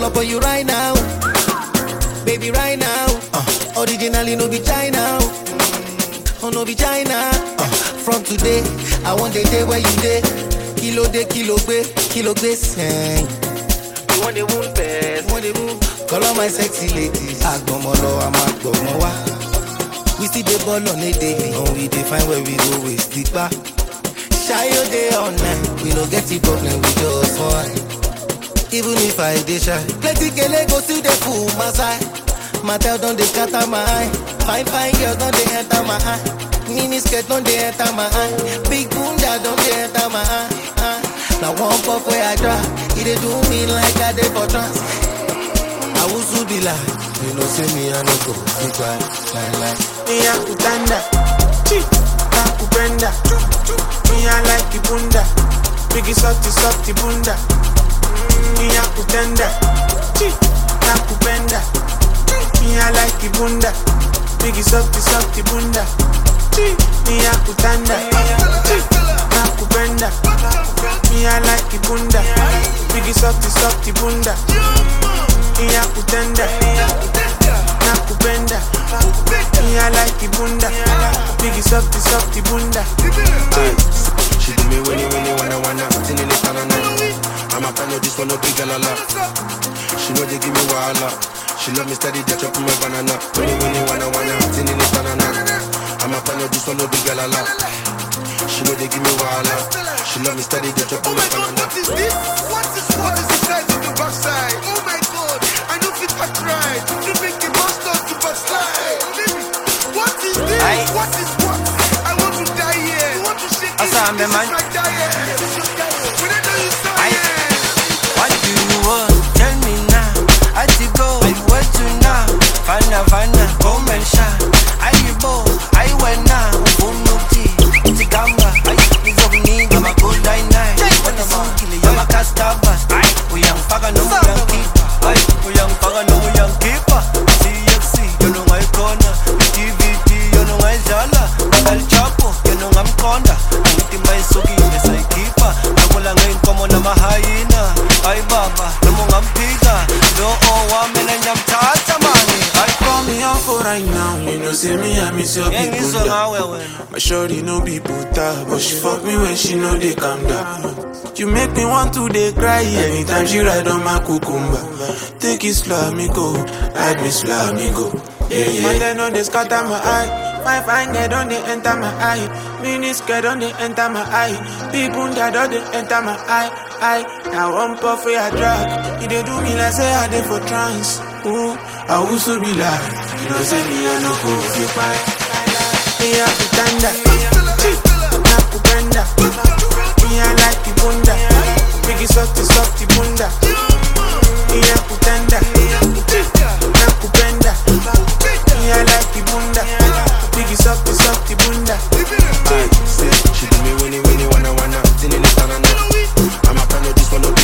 pull up on you right now. Baby, right now. Uh, originally, no be China. Oh, no be China. Uh, from today, I want the day where you day. Kilo day, kilo be, kilo be sing. You want the wound best, want the wound. Call all my sexy ladies. Agbomolo, I'm agbomowa. We still the ball on a daily. And we define where we go with stick back. Shy your day all night. We no get the problem, we just one. Even if I dey shy, plenty kele go still dey full my side. Matel don dey scatter my eye. Fine fine girls don dey enter my eye. Mini skirt don dey enter my eye. Big bunda don dey enter my eye. eye. Na one puff wey I try, e dey do me like I dey for trance. I wusu be like, you know say me I no go fit cry like like. Mia kutanda Chi Nakupenda Mia like ibunda Biggie softy softy bunda Mia kutenda Chi Nakupenda Mia like ibunda Biggie softy softy bunda Chi Mia kutanda Chi Nakupenda Mia like ibunda Biggie softy softy bunda Mia kutenda Nakupenda Mia like ibunda Biggie softy softy bunda She do me winnie winnie wanna wanna Till in the tanana I'm a fan of this one no big girl a lot She know they give me wahala She love me steady they chop me banana Winnie winnie wanna wanna Till in the tanana I'm a fan of this one no big girl a lot She know they give me wahala She love me steady they chop Oh me my god, banana what is this? What is what is the size of the backside? Oh my god, I know fit back right. You make the monster to backslide. Baby, what is this? Aye. What is what? I want to die here. You want to shake it? Asa, This man. is my diet. When I know you Aye. silent. What do you want? Tell me now. I to go, where to now? Fana, fana, come and shine. I you bo, I went now. Unuti, Tigamba, I is of need. I'm a good night night. What a monkey, I'm a castaba. We young faga, no we young keeper. I, we young faga, no we young keeper. CXC, you know my corner. TVT, you know my zala. Al Chapo, you know I'm conda. Angithi mayisuki ngesayikhipa Nakula ngeyinkomo namahayina Hayi baba, noma ungamphika Lo owami nanyamthatha mani Hayi Call me on for right now You know say me I miss your ngeke ngizwe people ngawe wena My shorty no be puta But she fuck me when she know they calm down You make me want to dey cry Anytime she ride on my cucumber Take it slow, me go Ride me slow, me go Yeah, yeah Man, they know they scatter my eye My fine girl don't they enter my eye Mini skirt don't they enter my eye People that don't they enter my eye eye. Now one puff where I drag It they do me like say I dey for trance Ooh, I also be like You know say me I no go fit fight Mia kutanda Nakupenda Mia like ibunda Biggie softy softy bunda Mia kutanda Nakupenda Mia like ibunda Biggie softy softy bunda Aye, say She do me winnie winnie wanna wanna Till in the tanana I'm a fan of this one no